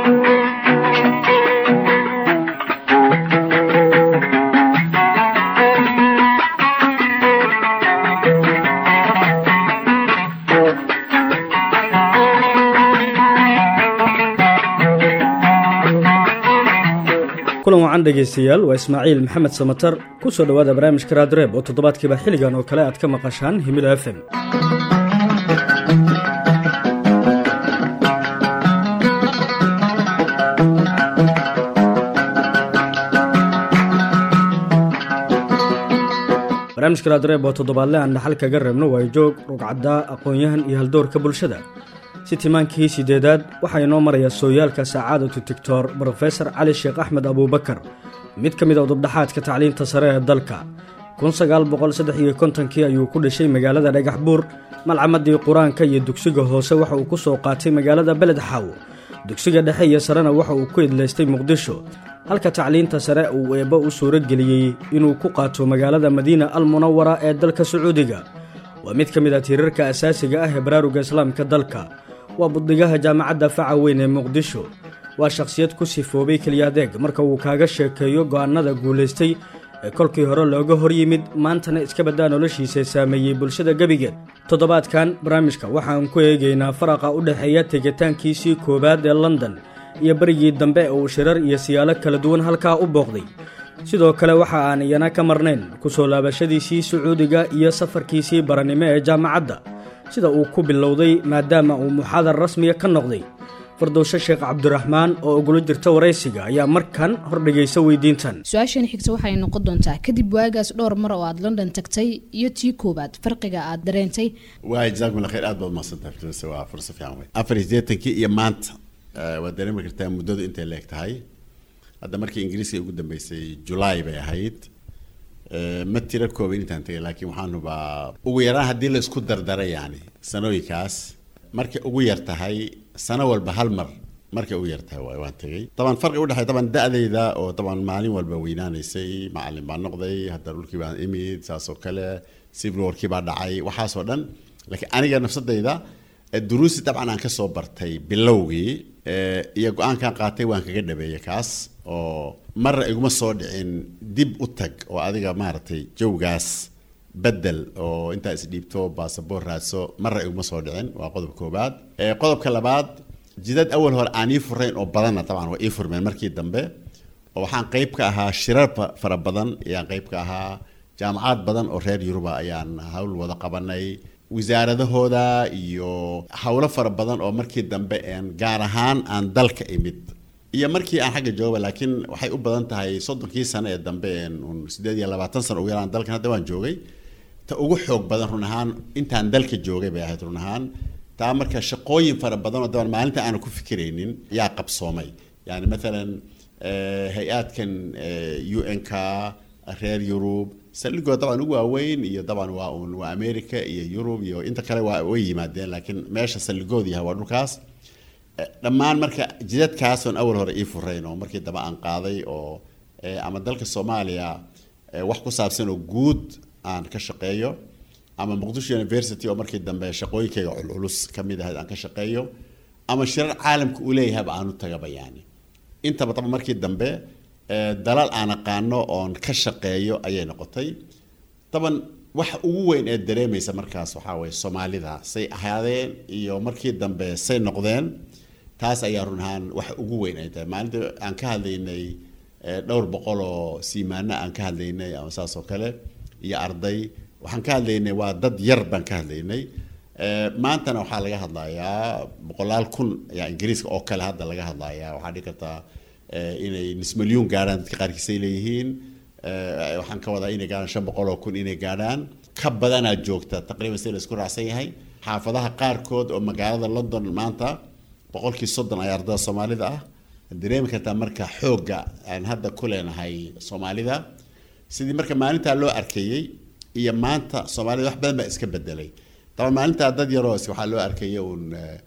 kulan wacan dhegaystayaal waa ismaaciil maxamed samatar ku soo dhowaada barnaamijka raadreeb oo toddobaadkiiba xilligan oo kale aad ka maqashaan himilo f m barnaamijka raadreeb oo toddobaadle aan dhaxal kaga reebno waa joog rugcaddaa aqoon-yahan iyo haldoorka bulshada si timaankii sideedaad waxaa inoo maraya sooyaalka sacaadatu tictor brofesor cali sheekh axmed abuubakar mid ka mid a udubdhaxaadka tacliinta sare ee dalka kii ayuu ku dhashay magaalada dhagax buur malcamadii qur-aanka iyo dugsiga hoose waxa uu ku soo qaatay magaalada beled xaawo dugsiga dhexe iyo sarena waxa uu ku idlaystay muqdisho halka tacliinta sare uu eebbo u suuro geliyey inuu ku qaato magaalada madiina al munawara ee dalka sacuudiga waa mid ka mid a tiirarka asaasiga ah ee baraaruga islaamka dalka waa buddigaha jaamacadda faca weyn ee muqdisho waa shakhsiyad ku sifoobay keliyadeeg marka uu kaaga sheekeeyo go'aannada guulaystay ee kolkii hore looga hor yimid maantana iska baddaa noloshiisa saameeyey bulshada gebigeed toddobaadkan barnaamijka waxaan ku eegaynaa faraqa u dhexeeya tegitaankiisii koowaad ee london iyo berigii dambe ee uu shirar iyo siyaalo kala duwan halkaa u booqday sidoo kale waxa aan iyana ka marnayn ku soo laabashadiisii sacuudiga iyo safarkiisii barannimo ee jaamacadda sida uu ku bilowday maadaama uu muxaadar rasmiya ka noqday fardowshe sheekh cabdiraxmaan oo ugula jirta waraysiga ayaa markan hordhigaysa weydiintan su-aashani xigta waxay noqon doontaa kadib waagaas dhowr mar oo aad london tagtay iyo tii koowaad farqiga aad dareentay waay jazakumullah khayr aad baad mahadsantahay firdowse waa fursa fiican wey afar iyo siddeetankii iyo maanta waad dareemi kartaa muddadu intay leeg tahay hadda markii ingiriiska ugu dambeysay julaay bay ahayd ma tira kooban intaan tagay laakiin waxaanubaa ugu yaraan haddii la isku dardara yani sanooyinkaas markay ugu yar tahay sano walba hal mar markay ugu yar tahay waay waan tegay taban farqi udhexey taban da-dayda oo taban maalin walba weynaanaysay macalin baa noqday hadda dhulkii baan imid saas oo kale civil warkii baa dhacay waxaasoo dhan laakiin aniga nafsadayda duruusi dabcan aan kasoo bartay bilowgii iyo go-aankan qaatay waan kaga dhabeeyay kaas oo marna iguma soo dhicin dib u tag oo adiga maaragtay jawgaas bedel oo intaa isdhiibto basaboor raadso marna iguma soo dhicin waa qodob koobaad qodobka labaad jidad awal hore aan ii furayn oo badanna dabcan waa ii furmeen markii dambe oo waxaan qeyb ka ahaa shirar fara badan ayaan qeyb ka ahaa jaamacad badan oo reer yuruba ayaan hawl wada qabanay wasaaradahooda iyo howlo fara badan oo markii dambe een gaar ahaan aan dalka imid iyo markii aan xagga jooga laakiin waxay u badan tahay soddonkii sano ee dambe un siddeed iyo labaatan sano ugu yaraan dalkan hadda waan joogay ta ugu xoog badan run ahaan intaan dalka joogay bay ahayd run ahaan taa marka shaqooyin fara badan oo daban maalinta aanu ku fikiraynin yaa qabsoomay yani maalan hay-aadkan u n k reer yurub saldhigoo dabcan ugu waaweyn iyo dabcan waa un waa america iyo yurub iyo inta kale waa way yimaadeen laakiin meesha saldhigoodu yahay waa dhulkaas dhammaan marka jidadkaasoon awal hore ii furayn oo markii dambe aan qaaday oo ama dalka soomaaliya wax ku saabsan oo guud aan ka shaqeeyo ama muqdisho university oo markii dambe shaqooyinkayga culculus ka mid ahayd aan ka shaqeeyo ama shirar caalamka uu leeyahayba aan u tagaba yani intaba daba markii dambe dalal aan aqaano oon ka shaqeeyo ayay noqotay daban waxa ugu weyn ee dareemaysa markaas waxaa weye soomaalida say ahaadeen iyo markii dambe say noqdeen taas ayaa run ahaan waxa ugu weyn ay tahay maalinta aan ka hadlaynay dhowr boqol oo siimaano aan ka hadlaynay ama saas oo kale iyo arday waxaan ka hadlaynay waa dad yar baan ka hadlaynay maantana waxaa laga hadlayaa boqolaal kun ayaa ingiriiska oo kale hadda laga hadlayaa waxaa dhihi kartaa inay nis milyuun gaadhaan dadka qaarkiisay leeyihiin waxaan ka wadaa inay gaadhaan shan boqol oo kun inay gaadhaan ka badanaa joogta taqriiban si la isku raacsan yahay xaafadaha qaarkood oo magaalada london maanta boqolkii soddon ayaa ardada soomaalida ah dareemi kartaa marka xoogga aan hadda ku leenahay soomaalida sidii marka maalintaa loo arkayey iyo maanta soomaalida wax badan baa iska bedelay daba maalintaa dad yaroo waxaa loo arkayay uun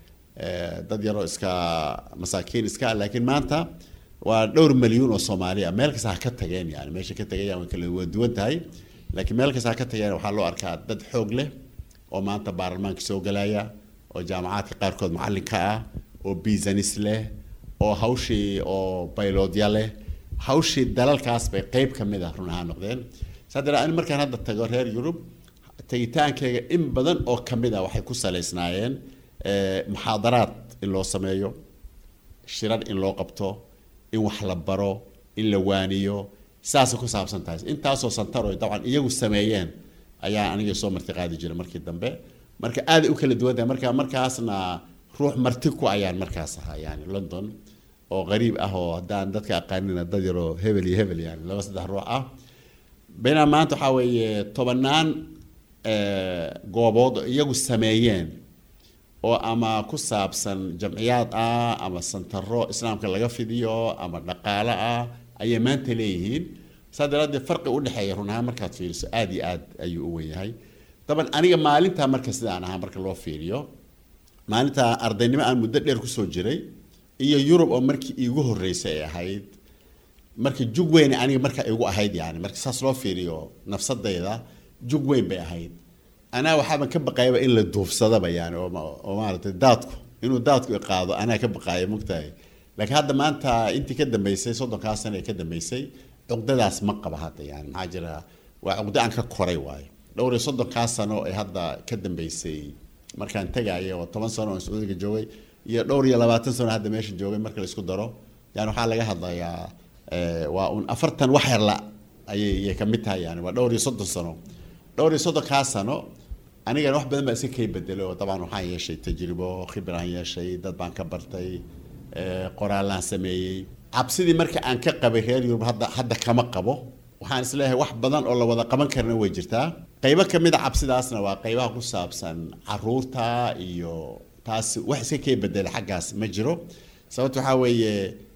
dad yaroo iska masaakiin iska laakiin maanta waa dhowr malyuun oo soomaali ah meel kasta ha ka tageen yani meesha ka tagayaan way kala waa duwan tahay laakiin meel kasta ha ka tageen waxaa loo arkaa dad xoog leh oo maanta baarlamaanka soo galaya oo jaamacaadka qaarkood macallinka ah oo biisanis leh oo hawshii oo bayloodya leh hawshii dalalkaas bay qeyb ka mid ah run ahaan noqdeen saa daree ani markaan hadda tago reer yurub tegitaankayga in badan oo ka mid ah waxay ku saleysnaayeen muxaadaraad in loo sameeyo shirar in loo qabto in wax la baro in la waaniyo saasay ku saabsan tahay intaasoo santaroy dabcan iyagu sameeyeen ayaa aniga soo marti qaadi jiray markii dambe marka aaday u kala duwan tahay marka markaasna ruux marti ku ayaan markaas ahaa yani london oo qariib ah oo haddaan dadka aqaanina dad yaroo hebel iyo hebel yani laba saddex ruux ah baynaa maanta waxaa weeye tobanaan goobood oo iyagu sameeyeen oo ama ku saabsan jamciyaad ah ama santaro islaamka laga fidiyo ama dhaqaale ah ayay maanta leeyihiin saa daraaddeed farqi udhexeeya run ahaan markaad fiiriso aada iyo aad ayuu u wenyahay daban aniga maalintaa marka sidaan ahaa marka loo fiiriyo maalintaa ardaynimo aan muddo dheer kusoo jiray iyo yurub oo markii iigu horreysay ay ahayd marka jug weyn aniga marka igu ahayd yani marka saas loo fiiriyo nafsadayda jug weyn bay ahayd anaa waxaaban ka baqayaba in la duufsadaba yani oo maaragtay daadku inuu daadku iqaado anaa ka baqaaya mogtahay laakiin hadda maanta intii ka dambeysay soddonkaa sano ee ka dambeysay cuqdadaas ma qaba hadda yani maxaa jira waa cuqdo aan ka koray waayo dhowr iyo soddonkaa sano ee hadda ka dambeysay markaan tegaya oo toban sano oo sacuudiga joogay iyo dhowr iyo labaatan sano hadda meesha joogay marka la isku daro yani waxaa laga hadlayaa waa un afartan wax yarla ayay ayay ka mid tahay yani waa dhowr iyo soddon sano dhowr iyo soddonkaa sano anigana wax badan baa iska kay bedelay oo dabcan waxaan yeeshay tajribo khibraan yeeshay dad baan ka bartay qoraallaan sameeyey cabsidii marka aan ka qabay reer yurub hadda hadda kama qabo waxaan isleeyahay wax badan oo la wada qaban karna way jirtaa qaybo ka mid a cabsidaasna waa qaybaha ku saabsan caruurta iyo taas wax iska kay bedelay xaggaas ma jiro sababta waxaa weeye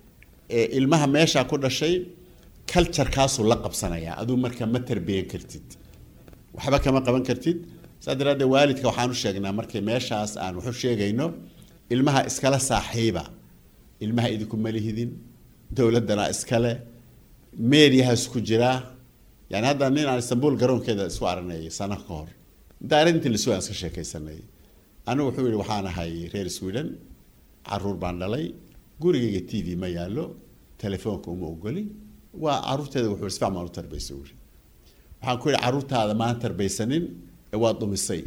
ilmaha meeshaa ku dhashay culturekaasuu la qabsanaya aduu marka ma tarbiyan kartid waxba kama qaban kartid saa daraaddeed waalidka waxaan u sheegnaa markay meeshaas aan waxu sheegayno ilmaha iskala saaxiiba ilmaha idinku malihidin dowladdana iskale meediyahaas ku jiraa yani hadda nin aan istanbul garoonkeeda isku aranayay sano ka hor intaa intii lasoo aan iska sheekaysanay anigu wuxuu yihi waxaan ahay reer sweden caruur baan dhalay gurigayga t v ma yaallo telefoonka uma ogoli waa caruurteeda wuxuu si fiican baan u tarbaysay wuri waxaan ku yihi caruurtaada maan tarbaysanin ee waa dumisay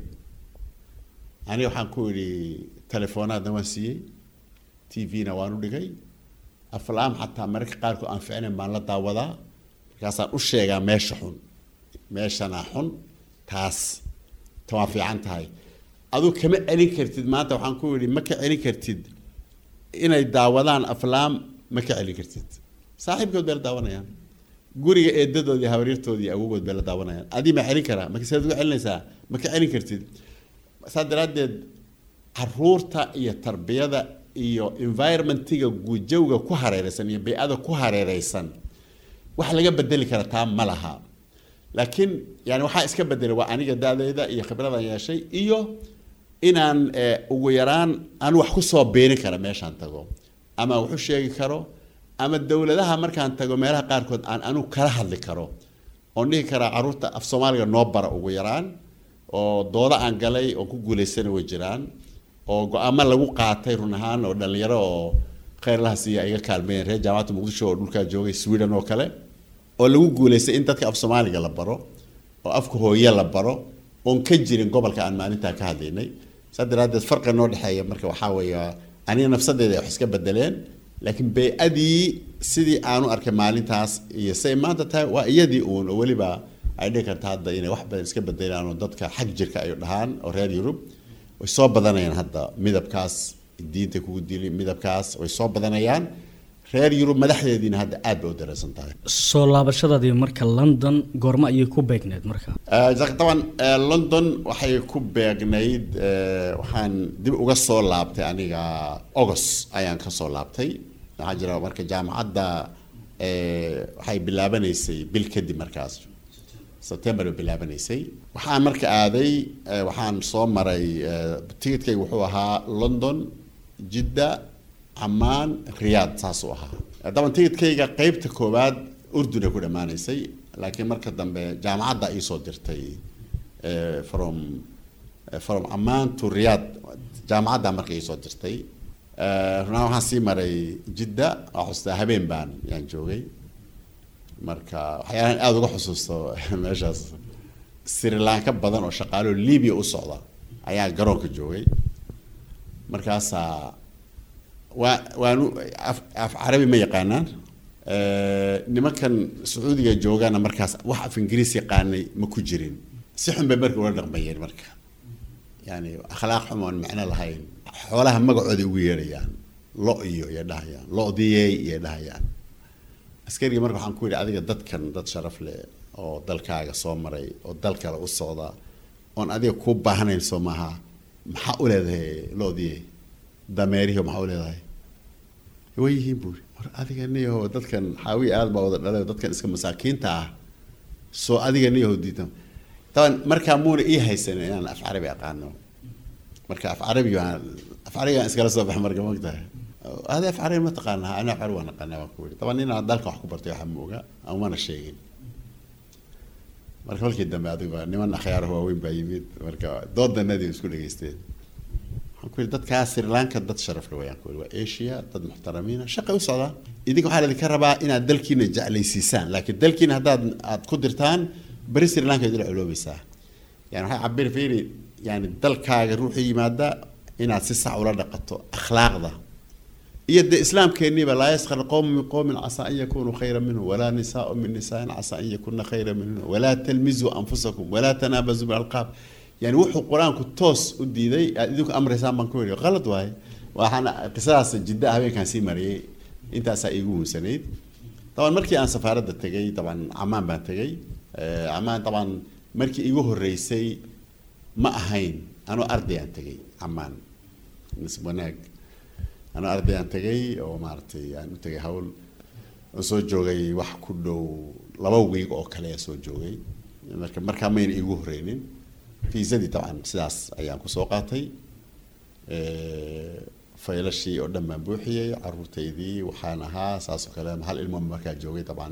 aniga waxaan ku yidhi teleefoonaadna waan siiyey t v-na waan u dhigay aflaam xataa mararka qaarkood aan ficnayn baan la daawadaa markaasaan u sheegaa meesha xun meeshana xun taas ta waa fiican tahay aduu kama celin kartid maanta waxaan ku yidhi ma ka celin kartid inay daawadaan aflaam ma ka celin kartid saaxiibkood bay la daawanayaan guriga eedadood iyo habaryartood iyo awogood bay la daawanayaan adii ma celin karaa marka sidaad uga celinaysaa ma ka celin kartid saa daraaddeed caruurta iyo tarbiyada iyo environmentiga guujawga ku hareereysan iyo bay-ada ku hareereysan wax laga bedeli kara taa ma laha laakiin yani waxaa iska bedelay waa aniga da-deyda iyo khibradan yeeshay iyo inaan ugu yaraan aan wax kusoo beenin kara meeshaan tago ama waxu sheegi karo ama dowladaha markaan tago meelaha qaarkood aan anigu kala hadli karo oon dhihi karaa caruurta af soomaaliga noo bara ugu yaraan oo dooda aan galay oo ku guulaysana way jiraan oo go-aamo lagu qaatay run ahaan oo dhalinyaro oo khayrlaha siiya iga kaalmeeyeen reer jaamacadda muqdisho oo dhulkaa joogay sweden oo kale oo lagu guulaystay in dadka af soomaaliga la baro oo afka hooye la baro oon ka jirin gobolka aan maalintaa ka hadlaynay saa daraaddeed farqi noo dhexeeya marka waxaa weeye aniga nafsadeeda wax iska bedeleen laakiin bay-adii sidii aanu arkay maalintaas iyo say maanta tahay waa iyadii uun oo weliba ay dhihi karta hadda inay wax badan iska bedelaan oo dadka xag jirka ay dhahaan oo reer yurub way soo badanayaan hadda midabkaas diinta kugu dili midabkaas way soo badanayaan reer yurub madaxdeediina hadda aad bay u dareysan tahay soo laabashadaadii marka london goormo ayay ku beegneed marka daban london waxay ku beegnayd waxaan dib uga soo laabtay aniga august ayaan ka soo laabtay waxaa jira marka jaamacadda waxay bilaabanaysay bil kadib markaas september bay bilaabanaysay waxaan marka aaday waxaan soo maray ticketkayga wuxuu ahaa london jidda camaan riyaad saasuu ahaa daban ticketkayga qeybta koowaad urdun ay ku dhammaanaysay laakiin marka dambe jaamacadda iisoo dirtay from from camaan to riyaad jaamacadda marka iisoo dirtay runaan waxaan sii maray jidda waa xustaa habeen baan yaan joogay marka waxyaalahan aada uga xusuusto meeshaas sri lanka badan oo shaqaalo libya u socda ayaa garoonka joogay markaasaa waa waanu af af carabi ma yaqaanaan nimankan sacuudiga joogana markaas wax af ingiriis yaqaanay ma ku jirin si xun bay marka ula dhaqmayeen marka yani akhlaaq xum oon macno lahayn xoolaha magacooda ugu yeedhayaan lo iyo iyo dhahayaan lodiyey iyo dhahayaan askariga marka waxaan ku yidhi adiga dadkan dad sharaf leh oo dalkaaga soo maray oo dal kale u socda oon adiga kuu baahanayn soo maaha maxaa u leedahay lodiyey dameerihi maxaa u leedahay way yihiin buuri war adiga niyaho dadkan xaawiya aada baa wada dhalay dadkan iska masaakiinta ah soo adiga niyaho diidan taban markaa muuna ii haysanin inaan af carabi aqaano marka af carabi baan af carabi baan iskala soo baxa marka mogtahay adi af carabi ma taqaanaa ana af carabi waan aqaanaa waan ku yidhi taban inaan dalka wax ku bartay waxaa ma oga ama mana sheegin marka kolkii dambe adiga niman akhyaar waaweyn baa yimid marka doodanadii isku dhegeysteen waxaan ku yidhi dadkaa sri lanka dad sharaf le wayaan ku yidhi waa asia dad muxtaramiina shaqay u socdaan idinka waxaa laidinka rabaa inaad dalkiina jeclaysiisaan laakiin dalkiina haddaad aad ku dirtaan beri sri lanka idila culoobaysaa yani waxay cabir fiiri yani dalkaaga ruuxii yimaada inaad si sax ula dhaqato akhlaaqda iyo dee islaamkeeniiba laa yaskar qowmu min qowmin casaa an yakunuu khayra minhu walaa nisaau min nisaain casaa an yakuna khayra minhun walaa talmizuu anfusakum walaa tanaabazuu bilalqaab yani wuxuu qur-aanku toos u diiday aad idinku amraysaan baan ku yidhi qalad waaye waxaan qisadaas jidda habeenkaan sii mariyay intaasaa iigu hunsanayd daban markii aan safaaradda tegay daban camaan baan tegay camaan daban markii iigu horreysay ma ahayn anoo ardayaan tegay camaan nisb wanaag anoo ardayaan tegay oo maaragtay aan u tegay hawl oo soo joogay wax ku dhow laba wiig oo kale soo joogay marka markaa mayna iigu horreynin fiisadii dabcan sidaas ayaan kusoo qaatay faylashii oo dhan baan buuxiyey caruurtaydii waxaan ahaa saas oo kale hal ilmo markaa joogay dabcan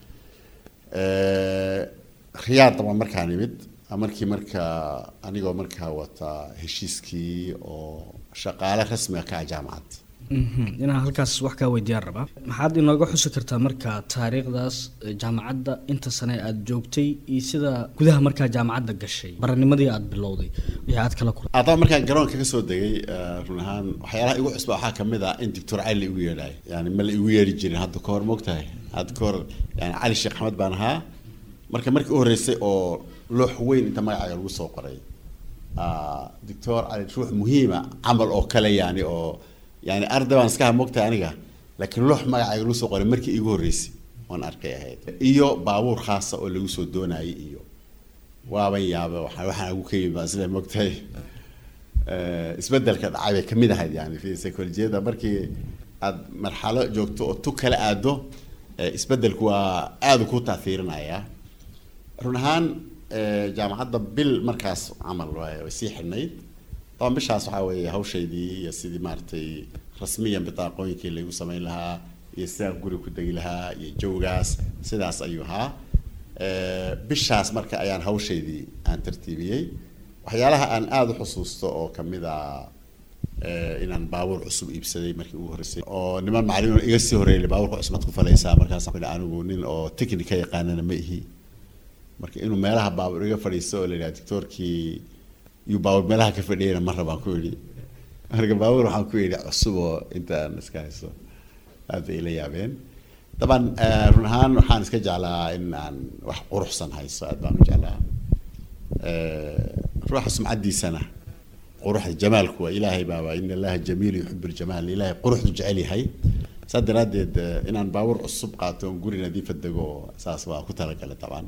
riyaad dabcan markaan imid markii markaa anigoo markaa wata heshiiskii oo shaqaale rasmiga ka ah jaamacad inaan halkaas wax kaa weydiyaan rabaa maxaad inooga xusi kartaa markaa taariikhdaas jaamacadda inta sane aad joogtay iyo sida gudaha markaa jaamacadda gashay baranimadii aad bilowday wixii aad kala kulay adaba markaan garoonka ka soo degay run ahaan waxyaalaha igu cusba waxaa kamid ah in doctor cali igu yeedhaay yani ma la igu yeedhi jirin hadda kahor moogtahay hadda kahor yani cali sheekh axmed baan ahaa marka markii u horreysay oo loox weyn inta magacaaga lagu soo qoray doctor cali ruux muhiima camal oo kale yani oo yani arday baan iska hamogtahay aniga laakiin loox magacayga lagu soo qoray markii iigu horreysay oon arkay ahayd iyo baabuur khaasa oo lagu soo doonayay iyo waaban yaaba waa waxaan ugu ka yimid baan isle mogtahay isbedelka dhacay bay kamid ahayd yani fi psycholojiyada markii aad marxalo joogto oo tu kala aado isbedelku waa aada ku taahiirinaya run ahaan jaamacadda bil markaas camal way sii xidhnayd daban bishaas waxaa weeye hawshaydii iyo sidii maaragtay rasmiyan bitaaqooyinkii laygu samayn lahaa iyo sidaan guri ku degi lahaa iyo jawgaas sidaas ayuu ahaa bishaas marka ayaan hawshaydii aan tartiibiyey waxyaalaha aan aada u xusuusto oo kamid a inaan baabuur cusub iibsaday markii ugu horreysay oo niman macalimiin iga sii horreeyay baabuurka cusubad ku falaysaa markaas anigu nin oo technica yaqaanana ma ihi marka inuu meelaha baabuur iga fadhiisto oo la yidhaha doctoorkii iyuu baabuur meelaha ka fadhiyayna mar rabaan ku yidhi marka baabuur waxaan ku yidhi cusub oo intaan iska haysto aad bay ila yaabeen daban run ahaan waxaan iska jeclaa in aan wax quruxsan haysto aad baan u jeclaa ruuxa sumcaddiisana quruxda jamaalku waa ilaahay baaba in allaha jamiilu yuxibu ljamaal ilaahay quruxdu jecel yahay saas daraaddeed inaan baabuur cusub qaato oon guri nadiifa dego saas waa ku talagalay dabcan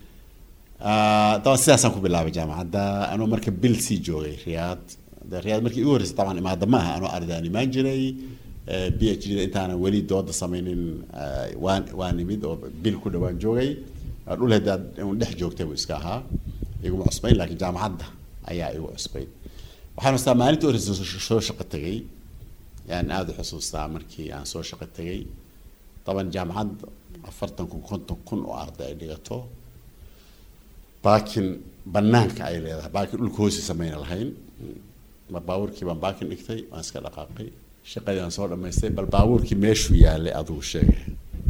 daban sidaasaan ku bilaabay jaamacadda anoo marka bil sii joogay riyaad de riyaad markii igu horreysay dabcan imaada ma aha anoo ardaan imaan jiray b h d da intaanan weli dooda samaynin waan waan imid oo bil ku dhawaan joogay dhul hadaad un dhex joogtay buu iska ahaa iguma cusbayn laakiin jaamacadda ayaa igu cusbayn waxaan xustaa maalintii horreysay soo shaqo tegay yaan aada u xusuustaa markii aan soo shaqo tegay daban jaamacad afartan kun konton kun oo arday ay dhigato baakin banaanka ay leedahay baakin dhulka hoosi samayna lahayn ma baabuurkii baan baakin dhigtay waan iska dhaqaaqay shaqadii aan soo dhamaystay bal baabuurkii meeshuu yaalay adigu sheegay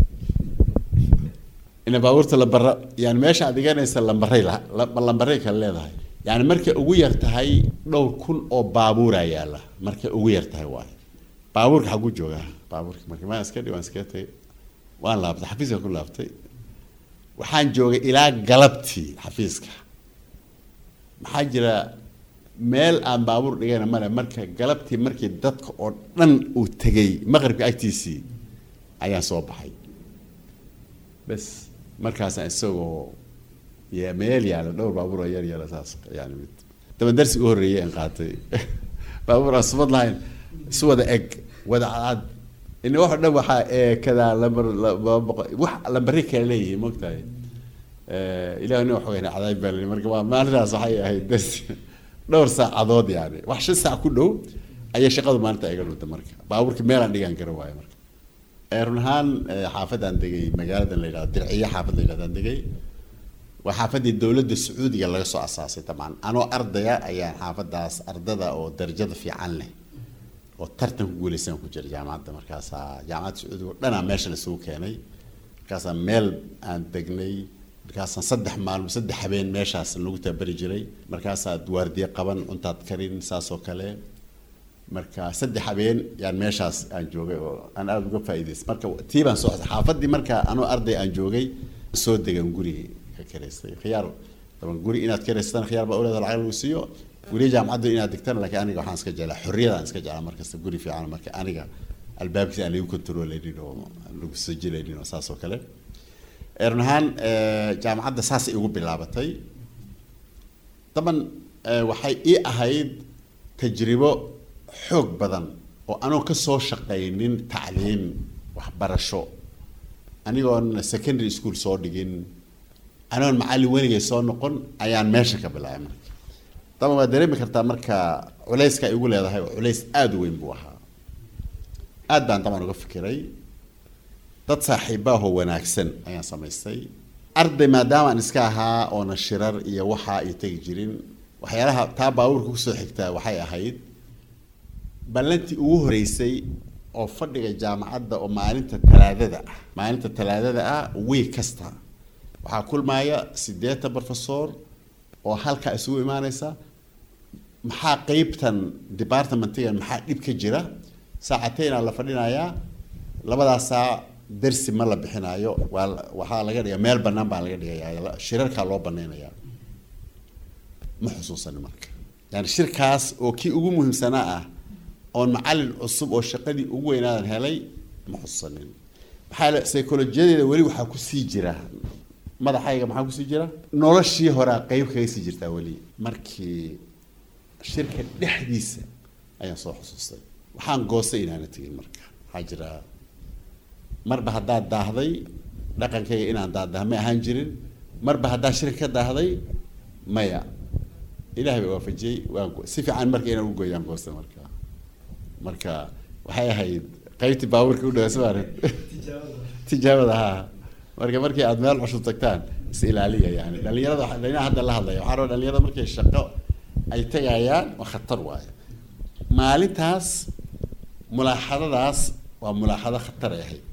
ina baabuurta lambara yani meesha aad dhiganaysa lambaray la lambaray kale leedahay yani markay ugu yar tahay dhowr kun oo baabuuraa yaalla markay ugu yar tahay waayo baabuurka xagu joogaa baabuurka marka maan iska dhi waan iska tagay waan laabtay xafiiska ku laabtay waxaan joogay ilaa galabtii xafiiska maxaa jira meel aan baabuur dhigayna male marka galabtii markii dadka oo dhan uu tegay maqribka agtiisii ayaan soo baxay bes markaasaan isagoo ya meel yaala dhowr baabuur oo yar yara saas yani mid daba darsi u horreeyay aan qaatay baabuur aan subad lahayn isu wada eg wada cad in wax dhan waxaa eekadaa lambar laba boqol wax lambari kale leeyihiin mogtahay ilaah nin waxweyne cadaab baa lii marka waa maalintaas waxay ahayd darsi dhowr saacadood yani wax shan saac ku dhow ayay shaqadu maalinta iga dhunta marka baabuurka meelaan dhigaan kara waayo marka run ahaan xaafadaan degay magaaladan la yidhahdo dirciya xaafad la yidhahdaan degay waa xaafadii dowladda sacuudiga laga soo asaasay tamaan anoo ardaya ayaan xaafadaas ardada oo darajada fiican leh oo tartan ku guuleysan ku jira jaamacadda markaasaa jaamacadda sacuudiga oo dhanaa meesha laisugu keenay markaasaa meel aan degnay markaasaan saddex maalmo saddex habeen meeshaas lagu tabari jiray markaasaad waardiye qaban cuntaad karin saas oo kale marka saddex habeen yaan meeshaas aan joogay oo aan aada uga faa'iidaystay marka tii baan soo xaafadii marka anoo arday aan joogay soo degan guri ka karaystay khiyaar daban guri inaad karaysatan khiyaar baa uleeda lacag lagu siiyo guriga jaamacaddu inaad digtana laakiin aniga waxaan iska jeclaa xorriyadaan iska jeclaa markasta guri fiican marka aniga albaabkiisa aan lagu controleynin oo aan lagu sajilaynin oo saas oo kale run ahaan jaamacadda saasay igu bilaabatay daban waxay ii ahayd tajribo xoog badan oo anoon ka soo shaqaynin tacliim waxbarasho anigoon secondary school soo dhigin anoon macallin weligay soo noqon ayaan meesha ka bilaabay marka daban waad dareemi kartaa marka culayska ay igu leedahay oo culays aada u weyn buu ahaa aad baan daban uga fikiray dad saaxiibaahoo wanaagsan ayaan samaystay arday maadaama aan iska ahaa oona shirar iyo waxaa ay tegi jirin waxyaalaha taa baabuurka kusoo xigtaa waxay ahayd ballantii ugu horeysay oo fadhiga jaamacadda oo maalinta talaadada ah maalinta talaadada ah wiig kasta waxaa kulmaaya siddeetan professor oo halkaa isugu imaaneysa maxaa qeybtan departmentigan maxaa dhib ka jira saacateyna la fadhinayaa labadaas saac darsi ma la bixinaayo waa waxaa laga dhiga meel banaan baa laga dhigayaa shirarkaa loo banaynayaa ma xusuusani marka yani shirkaas oo kii ugu muhiimsanaa ah oon macallin cusub oo shaqadii ugu weynaadan helay ma xusuusanin maxaa psycholojiyadeeda weli waxaa kusii jira madaxayga maxaa kusii jira noloshii horaa qeyb kaga sii jirtaa weli markii shirka dhexdiisa ayaan soo xusuustay waxaan goostay inaana tegin marka waxaa jira marba haddaad daahday dhaqankayga inaan daahdaha ma ahaan jirin marba haddaa shirka ka daahday maya ilahay baa waafajiyey waan si fiican marka inaan ugoyaan goosta marka marka waxay ahayd qeybtii baabuurka u dhawa sma tijaabada haa marka markii aad meel cusub tagtaan is ilaaliya yani dhalinyarada dhalinyarada hadda la hadlaya waxaa raba dhalinyarada markay shaqo ay tegayaan waa khatar waayo maalintaas mulaaxadadaas waa mulaaxado khatar ay ahayd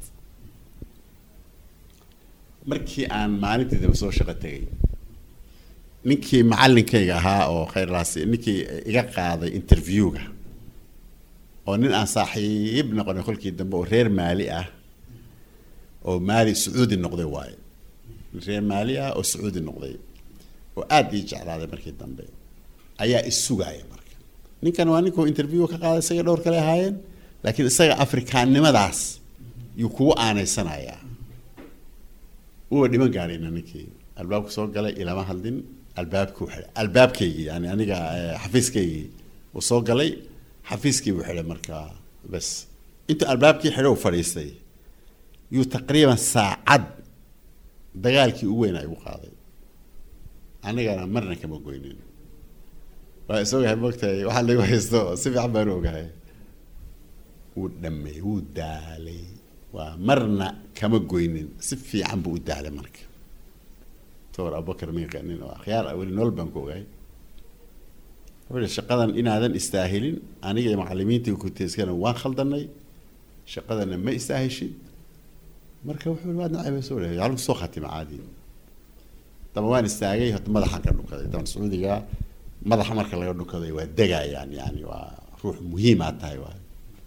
markii aan maalintii daba soo shaqo tegay ninkii macallinkayga ahaa oo khayrlaasi ninkii iga qaaday interviewga oo nin aan saaxiib noqonay kolkii dambe oo reer maali ah oo maali sacuudi noqday waaye reer maali ah oo sacuudi noqday oo aada ii jeclaaday markii dambe ayaa issugaaya marka ninkan waa ninkuu interview ka qaaday isaga dhowr kale ahaayeen laakiin isaga afrikaannimadaas yuu kugu aaneysanayaa uba dhiman gaarayna ninkii albaabku soo galay ilama hadlin albaabkuu xidhay albaabkaygii yani aniga xafiiskaygii uu soo galay xafiiskii buu xidhay markaa bas intuu albaabkii xidhay u fadhiistay yuu taqriiban saacad dagaalkii ugu weynaa igu qaaday anigana marna kama goynin waa is ogahay moogtahay waxaa lagu haysto si fiican baan u ogahay wuu dhameey wuu daalay waa marna kama goynin si fiican buu u daalay marka tor abubakar miiqa nin oo akhyaar ah weli nool baan ku ogahay wuxuu yihi shaqadan inaadan istaahilin aniga iyo macalimiintii kuteskana waan khaldanay shaqadana ma istaahishid marka wuxuu yihi waad nacaybeyso leeyahay yaalku soo khatima caadi daba waan istaagay horta madaxaan ka dhunkaday daban sacuudiga madaxa marka laga dhunkaday waa degayaan yani waa ruux muhiimaad tahay waay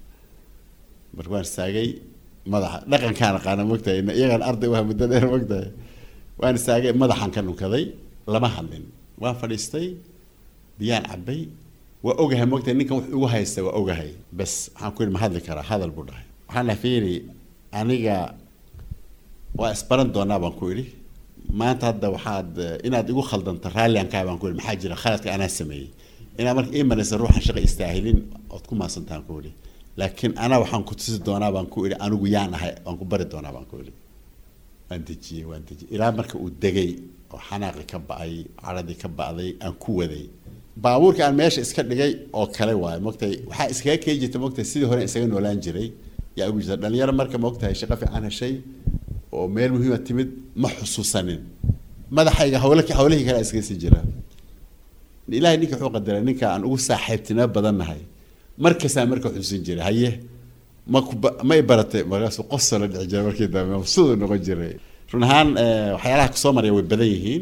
marka waan istaagay madaxa dhaqankaan aqaana mogtahay iyagaan arday waa muddo dheer mogtahay waan istaagay madaxaan ka dhunkaday lama hadlin waan fadhiistay biyaan cabay waa ogahay mogtahay ninkan wax igu haysta waa ogahay bes waxaan ku yidhi ma hadli karaa hadal buu dhahay waxaan dhahay fiiri aniga waa isbaran doonaa baan ku idhi maanta hadda waxaad inaad igu khaldanta raalliankaa baan ku idhi maxaa jira khaladka anaa sameeyey inaad marka ii maraysa ruuxan shaqa istaahilin ood ku maasantaan ku idhi laakiin anaa waxaan ku tusi doonaa baan ku idhi anigu yaan ahay waan ku bari doonaa baan ku idhi waan dejiyey waan dejiyey ilaa marka uu degay oo xanaaqi ka ba-ay caradii ka ba'day aan ku waday baabuurka aan meesha iska dhigay oo kale waayo mogtahay waxaa iskaga kee jirta mogtahay sidii hore isaga noolaan jiray yaa ugu jirta dhalinyaro marka mogtahay shaqo fiican heshay oo meel muhiima timid ma xusuusanin madaxayga hawle hawlihii kale iskaga sii jira ilaahay ninka wuxuu qadaray ninka aan ugu saaxiibtinimo badannahay markastaa marka xusuusin jiray haye ma ku ma i baratay markaasuu qofsa la dhici jiray markii dambe mabsuud noqon jiray run ahaan waxyaalaha kusoo maraya way badan yihiin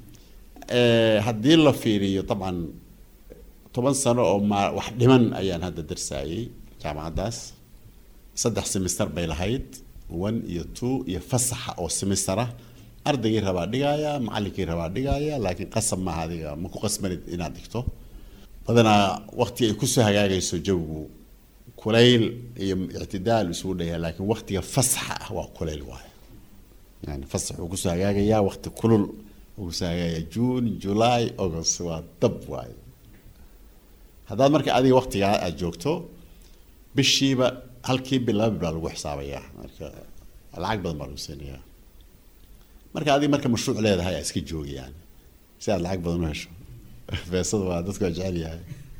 haddii la fiiriyo dabcan toban sano oo ma wax dhiman ayaan hadda darsaayey jaamacaddaas saddex semester bay lahayd one iyo two iyo fasaxa oo semestera ardaygii rabaa dhigaaya macallinkii rabaa dhigaaya laakiin qasab maaha adiga ma ku qasbanid inaad dhigto badanaa waqti ay kusoo hagaagayso jawigu kulayl iyo ictidaal isugu dhayaa laakiin waqtiga fasaxa ah waa kulayl waayo yani fasax uu kusoo hagaagayaa waqti kulul uu kusoo hagaagaya june july august waa dab waayo haddaad marka adiga waqtigaa aada joogto bishiiba halkii bil laba bil baa lagu xisaabayaa marka lacag badan baa lagu siinayaa marka adiga marka mashruuc leedahay aa iska joogi yani si aad lacag badan u hesho beesada waa dadku waa jecel yahay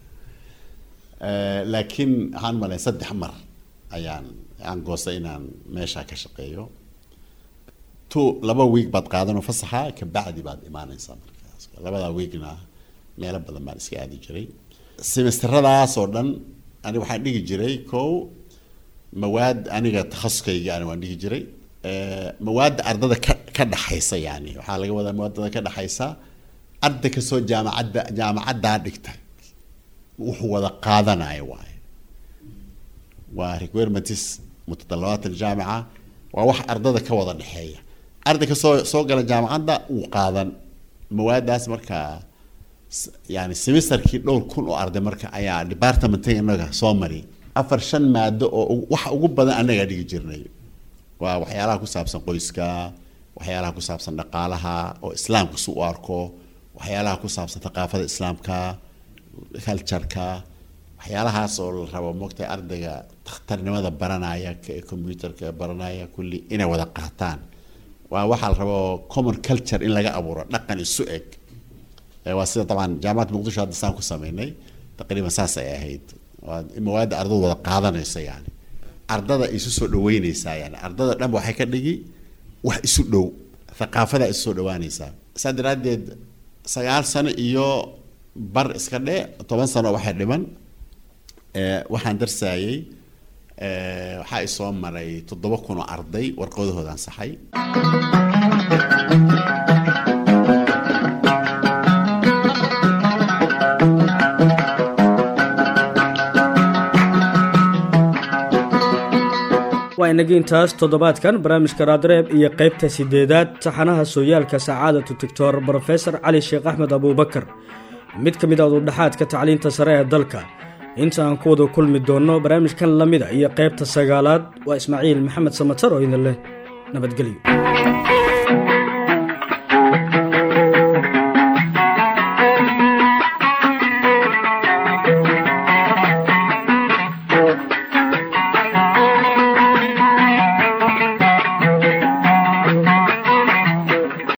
laakiin waxaan malay saddex mar ayaan aan goostay inaan meeshaa ka shaqeeyo two laba week baad qaadanoo fasaxa kabacdi baad imaanaysaa markaas labadaa weekna meelo badan baan iska aadi jiray semesteradaas oo dhan ani waxaan dhigi jiray kow mawaad aniga takhasuskayga ani waan dhigi jiray mawaadda ardada ka ka dhaxaysa yani waxaa laga wadaa mawaadada ka dhaxaysa arday kasoo jaamacadda jaamacaddaa dhigta wuxuu wada qaadanayo waaye waa requirements mutadalabaat aljaamica waa wax ardada ka wada dhexeeya arday kasoo soo gala jaamacadda uu qaadan mawaadaas markaa yani semesterkii dhowr kun oo arday marka ayaa departmenta inaga soo mari afar shan maado oo waxa ugu badan anagaa dhigi jirnay waa waxyaalaha ku saabsan qoyska waxyaalaha ku saabsan dhaqaalaha oo islaamka si u arko waxyaalaha ku saabsan thaqaafada islaamka cultureka waxyaalahaas oo la rabo moogtahay ardayga takhtarnimada baranaya computerka baranaya kulli inay wada qaataan waa waxaa la rabo common culture in laga abuuro dhaqan isu eg waa sida dabcan jaamacadda muqdisho hadda saan ku sameynay taqriiban saas ay ahayd waa mawaadda ardadu wada qaadanaysa yani ardada isu soo dhaweyneysaa yani ardada dhan waxay ka dhigi wax isu dhow thaqaafada isu soo dhawaanaysaa saa daraaddeed sagaal sano iyo bar iska dhe toban sano waxay dhiman waxaan darsaayey waxaa i soo maray toddoba kun oo arday warqadahooda ansaxay waa inagii intaas toddobaadkan barnaamijka raadreeb iyo qaybta sideedaad taxanaha sooyaalka sacaadatu doctor brofesor cali sheekh axmed abuubakar mid ka mid a ududhaxaadka tacliinta sare ee dalka inta aan ku wada kulmi doonno barnaamijkan la mida iyo qaybta sagaalaad waa ismaaciil maxamed samatar oo idin leh nabadgelyo